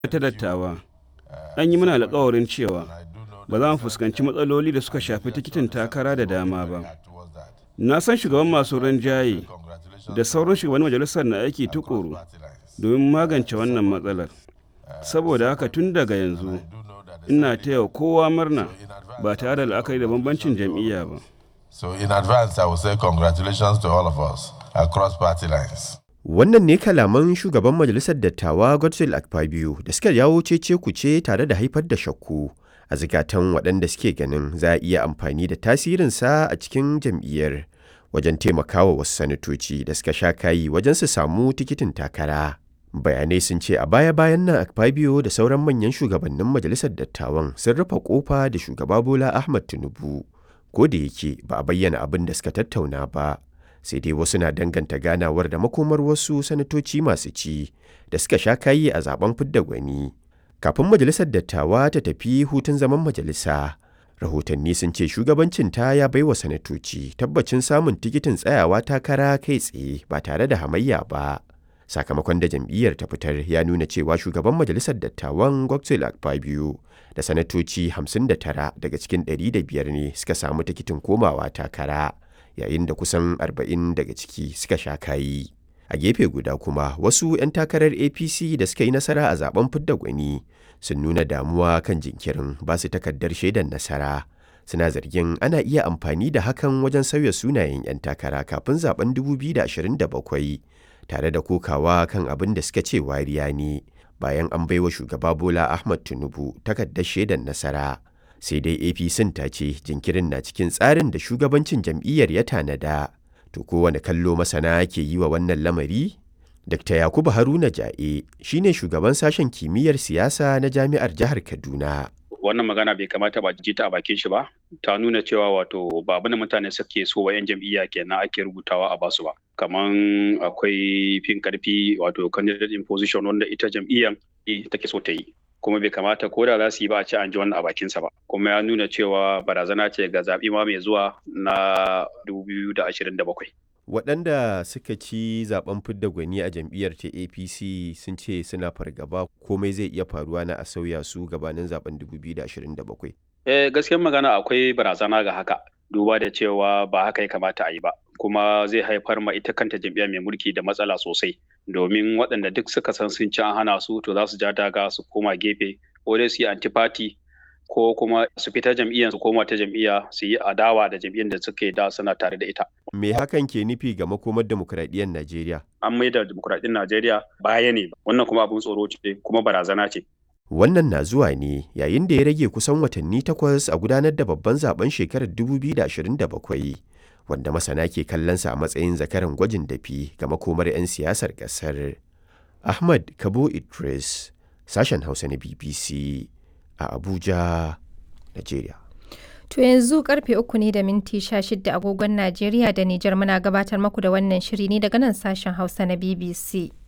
ta dattawa an yi mana alkawarin cewa ba za mu fuskanci matsaloli da suka shafi tikitin takara da dama ba na san shugaban masu rinjaye da sauran shugaban majalisar na aiki tukuru domin magance wannan matsalar saboda haka tun daga yanzu ina taya kowa murna ba tare da la'akari da bambancin jam'iyya ba So in advance, I will say congratulations to all of us across party lines. Wannan ne kalaman shugaban majalisar dattawa Godswill Akpabio da suka jawo cece kuce tare da haifar da shakku a zikatan waɗanda suke ganin za a iya amfani da tasirinsa a cikin jam'iyyar wajen taimakawa wasu sanatoci da suka sha kayi wajen su samu tikitin takara. Bayanai sun ce a baya-bayan nan Akpabio da sauran manyan shugabannin majalisar dattawan sun rufe kofa da shugaba Bola Ahmad Tinubu. Ko da yake ba a bayyana abin da suka tattauna ba. sai dai wasu na danganta ganawar da makomar wasu sanatoci masu ci da suka sha kayi a zaben fidda gwani kafin majalisar dattawa ta tafi hutun zaman majalisa rahotanni sun ce shugabancin ta ya baiwa sanatoci tabbacin samun tikitin tsayawa takara kai tsaye ba tare da hamayya ba sakamakon da jam'iyyar ta fitar ya nuna cewa shugaban majalisar dattawan godswill akpabio da sanatoci 59 daga cikin 105 ne suka samu tikitin komawa takara yayin da kusan 40 daga ciki suka sha kayi. A gefe guda kuma wasu 'yan takarar APC da suka yi nasara a zaben fidda gwani sun nuna damuwa kan jinkirin ba su takardar shaidar nasara. Suna zargin ana iya amfani da hakan wajen sauya sunayen 'yan takara kafin zaben 2027 tare da kokawa kan abin da suka ce wariya ne bayan an baiwa shugaba Bola Ahmad Tinubu takardar shaidar nasara. sai dai apc ta ce jinkirin na cikin tsarin da shugabancin jam'iyyar ya tanada to kowane kallo masana ke yi wa wannan lamari dr yakubu haruna ja'e shine shugaban sashen kimiyyar siyasa na jami'ar jihar kaduna wannan magana bai kamata ba ji ta a bakin shi ba ta nuna cewa wato ba abin da mutane suke so wa 'yan jam'iyya kenan ake rubutawa a basu ba kaman akwai fin karfi wato candidate in position wanda ita jam'iyyar take so ta yi kuma bai kamata ko da za su yi ba a ci an ji wannan a bakinsa ba kuma ya nuna cewa barazana ce ga zaɓi ma mai zuwa na 2027 waɗanda suka ci zaben fidda gwani a jam'iyyar ta apc sun ce suna fargaba komai zai iya faruwa na a sauya su gabanin zaben 2027 eh gaskiyar magana akwai barazana ga haka duba da cewa ba haka ya kamata a yi ba kuma zai haifar ma ita kanta jam'iyya mai mulki da matsala sosai domin waɗanda duk suka san sun ci an hana su to za su ja daga su koma gefe ko dai su yi antipati ko kuma su fita jam'iyyar su koma ta jam'iyya su yi adawa da jam'iyyar da suke da suna tare da ita. Me hakan ke nufi ga makomar demokuraɗiyyar Najeriya? An maida demokuraɗiyyar Najeriya baya ne wannan kuma abin tsoro ce kuma barazana ce. Wannan na zuwa ne yayin da ya rage kusan watanni takwas a gudanar da babban zaben shekarar 2027 wanda masana ke kallonsa a matsayin zakaran gwajin dafi ga makomar 'yan siyasar ƙasar. Ahmad Kabo Idris, sashen Hausa na BBC a Abuja, Najeriya. To yanzu karfe uku ne da minti sha shida agogon Najeriya da Nijar muna gabatar maku da wannan shiri ne daga nan sashen Hausa na BBC.